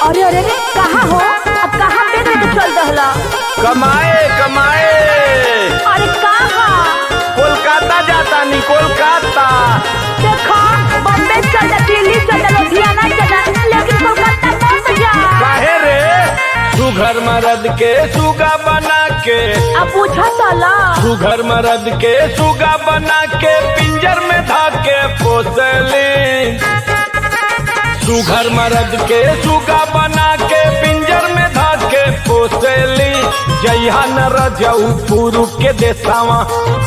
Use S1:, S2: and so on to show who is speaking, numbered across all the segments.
S1: अरे अरे अरे कहाँ हो अब कहाँ पे लेके चल रहला
S2: कमाए कमाए
S1: अरे कहाँ
S2: कोलकाता जाता नी कोलकाता
S1: देखो बम्बे चल जा दिल्ली चल जा लुधियाना चल जा लेकिन कोलकाता मत जा
S2: काहे रे सुघर मरद के सुगा बना के
S1: अब पूछा चला
S2: सुघर मरद के सुगा बना के पिंजर में धाके पोसली सुघर मरद के सुगा बना के पिंजर में धाके पोसली जइहा न रजऊ पुरु के देसावा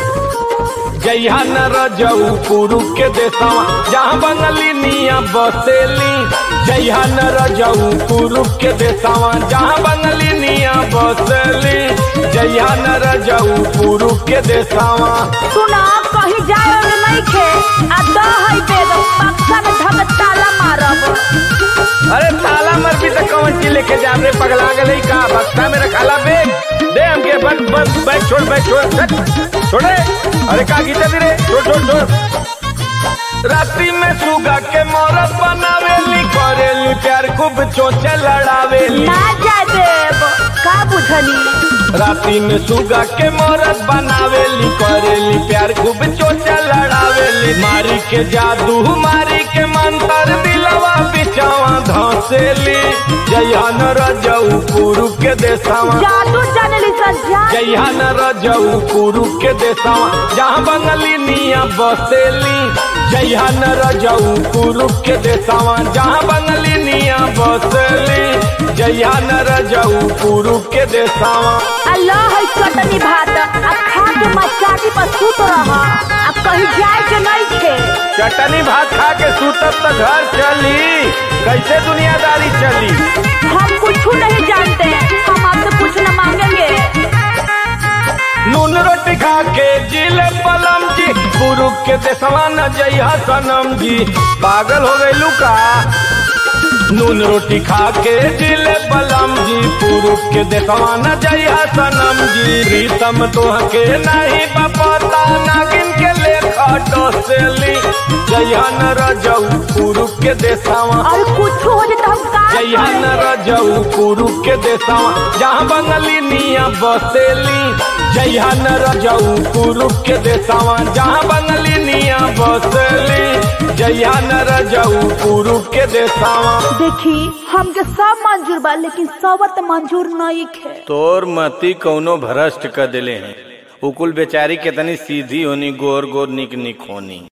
S2: जइहा न रजऊ पुरु के देसावा जहाँ बंगली निया बसेली जइहा न रजऊ पुरु के देसावा जहाँ बंगली निया बसेली जइहा न रजऊ पुरु के देसावा
S1: सुना कहीं जाए और नहीं खे आ दो है बेग पक्का में धक ताला मारब
S2: अरे ताला मर भी तो कौन चीज लेके जा रे पगला गई का बक्सा में रखाला बेग दे हमके बस बस बैग छोड़ बैग छोड़ छट, छोड़े अरे का गीता दी रे छोड़ छोड़ छोड़ रात्रि में सुगा के मोरत बनावेली करेली प्यार खूब चोचे लड़ावेली
S1: ना जाए देव का बुझनी
S2: रात्रि में सुगा के मोरत बनावेली करेली प्यार खूब चोचा लड़ावेली मारी के जादू मारी के मंतर दिलवा बिचावा धसेली जयन रजऊ पुरु के देसावा
S1: जादू जानली सज्जा
S2: जयन रजऊ पुरु के देसावा जहाँ बंगली निया बसेली जयन रजऊ पुरु के देसावा जहाँ बंगली निया बसेली जयन रजऊ पुरु के देसावा
S1: अल्लाह है चटनी भात अब खा के मचाटी पर सुत रहा अब कहीं जाए के नहीं थे
S2: चटनी भात खा के सूतब तो घर चली कैसे दुनियादारी चली
S1: हम कुछ नहीं जानते हम आपसे कुछ न मांगेंगे
S2: नून रोटी खा के जिले पलम जी गुरु के देसवा न जइहा सनम जी पागल हो गई लुका नून रोटी खा के जिले पलम जी पुरुष के देसवा न जइहा सनम जी प्रीतम तोहके नहीं बपता नागिन के लेखा डोसेली जइहा न रजऊ पुरुष के देसवा
S1: और कुछ हो जाए तो हम का
S2: जइहा न
S1: करेंगे?
S2: रजऊ पुरु के देसावा जहाँ बंगली निया बसेली जइहा न रजऊ पुरु के देसावा जहाँ बंगली निया बसेली जइहा न रजऊ पुरु के देसावा
S1: देखी हमके सब मंजूर बा लेकिन सबत मंजूर नहीं खे
S2: तोर मती कौनो भ्रष्ट कर दिले हैं उकुल बेचारी कितनी सीधी होनी गोर गोर निक निक होनी